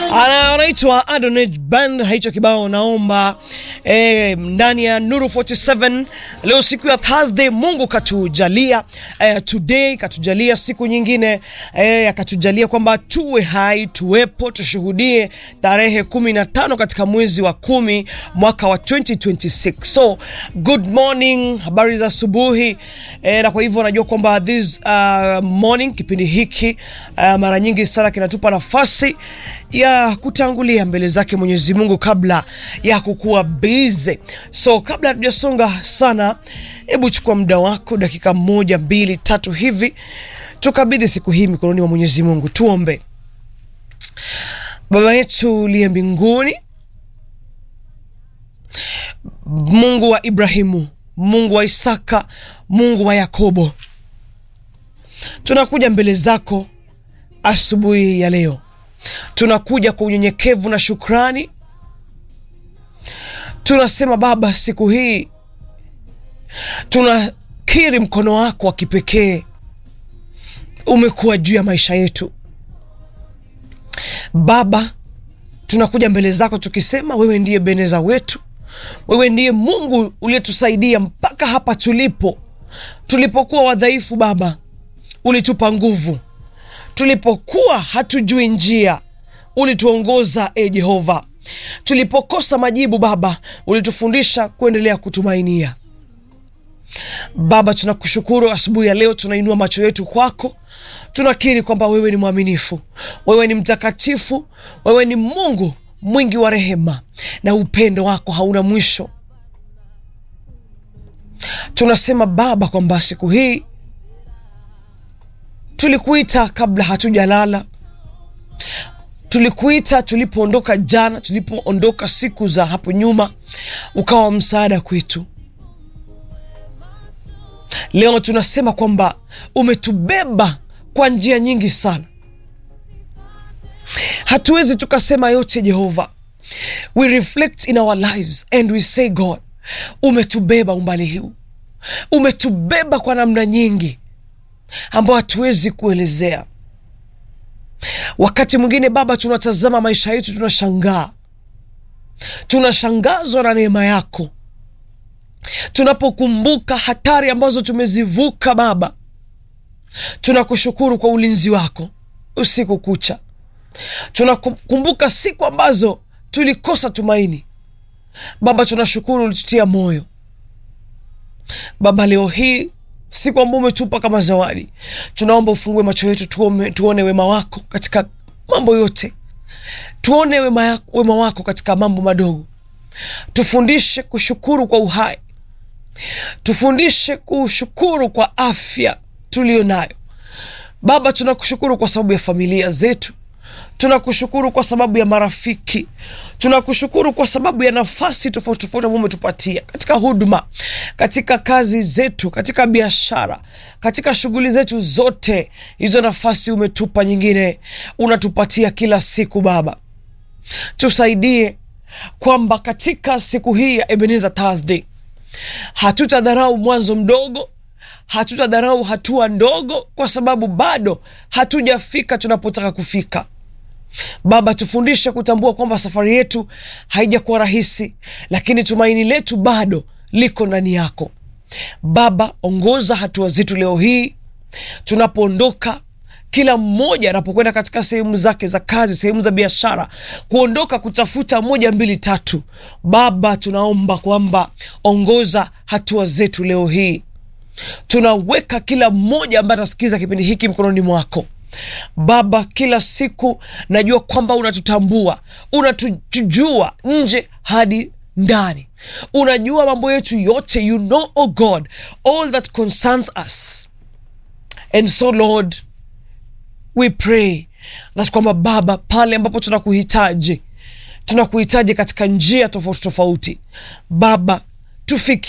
anaitwa Adonij Band, hicho kibao naomba eh, ndani ya Nuru 47 leo siku ya Thursday. Mungu katujalia eh, today katujalia siku nyingine eh, akatujalia kwamba tuwe hai tuwepo, tushuhudie tarehe 15 katika mwezi wa kumi mwaka wa 2026. So good morning, habari za asubuhi eh, na kwa hivyo najua kwamba this uh, morning kipindi hiki uh, mara nyingi sana kinatupa nafasi ya kutangulia mbele zake Mwenyezi Mungu kabla ya kukuwa busy. So kabla hatujasonga sana, hebu chukua muda wako dakika moja, mbili, tatu hivi, tukabidhi siku hii mikononi mwa Mwenyezi Mungu. Tuombe. Baba yetu uliye mbinguni, Mungu wa Ibrahimu, Mungu wa Isaka, Mungu wa Yakobo, tunakuja mbele zako asubuhi ya leo tunakuja kwa unyenyekevu na shukrani. Tunasema Baba, siku hii tunakiri mkono wako wa kipekee umekuwa juu ya maisha yetu Baba. Tunakuja mbele zako tukisema wewe ndiye beneza wetu, wewe ndiye Mungu uliyetusaidia mpaka hapa tulipo. Tulipokuwa wadhaifu Baba, ulitupa nguvu tulipokuwa hatujui njia ulituongoza, e Jehova. Tulipokosa majibu Baba, ulitufundisha kuendelea kutumainia. Baba, tunakushukuru asubuhi ya leo, tunainua macho yetu kwako, tunakiri kwamba wewe ni mwaminifu, wewe ni mtakatifu, wewe ni Mungu mwingi wa rehema na upendo wako hauna mwisho. Tunasema Baba kwamba siku hii tulikuita kabla hatujalala, tulikuita tulipoondoka jana, tulipoondoka siku za hapo nyuma, ukawa msaada kwetu. Leo tunasema kwamba umetubeba kwa njia nyingi sana, hatuwezi tukasema yote. Jehova, we reflect in our lives and we say God, umetubeba umbali huu, umetubeba kwa namna nyingi ambao hatuwezi kuelezea. Wakati mwingine Baba, tunatazama maisha yetu, tunashangaa, tunashangazwa na neema yako, tunapokumbuka hatari ambazo tumezivuka Baba. Tunakushukuru kwa ulinzi wako usiku kucha, tunakumbuka siku ambazo tulikosa tumaini Baba, tunashukuru ulitutia moyo Baba. Leo hii siku ambao umetupa kama zawadi, tunaomba ufungue macho yetu tuone, tuone wema wako katika mambo yote, tuone wema, wema wako katika mambo madogo. Tufundishe kushukuru kwa uhai, tufundishe kushukuru kwa afya tuliyo nayo Baba. Tunakushukuru kwa sababu ya familia zetu, tunakushukuru kwa sababu ya marafiki, tunakushukuru kwa sababu ya nafasi tofauti tofauti ambao umetupatia katika huduma, katika kazi zetu, katika biashara, katika shughuli zetu zote. Hizo nafasi umetupa, nyingine unatupatia kila siku. Baba, tusaidie kwamba katika siku hii ya Ebenezer Thursday hatutadharau mwanzo mdogo hatutadharau hatua ndogo, kwa sababu bado hatujafika tunapotaka kufika. Baba, tufundishe kutambua kwamba safari yetu haijakuwa rahisi, lakini tumaini letu bado liko ndani yako. Baba, ongoza hatua zetu leo hii tunapoondoka, kila mmoja anapokwenda katika sehemu zake za kazi, sehemu za biashara, kuondoka kutafuta moja mbili tatu. Baba, tunaomba kwamba ongoza hatua zetu leo hii tunaweka kila mmoja ambaye anasikiza kipindi hiki mkononi mwako Baba. Kila siku najua kwamba unatutambua, unatujua nje hadi ndani, unajua mambo yetu yote. You know, oh God, all that concerns us and so Lord we pray that kwamba Baba, pale ambapo tunakuhitaji, tunakuhitaji katika njia tofauti tofauti, Baba tufiki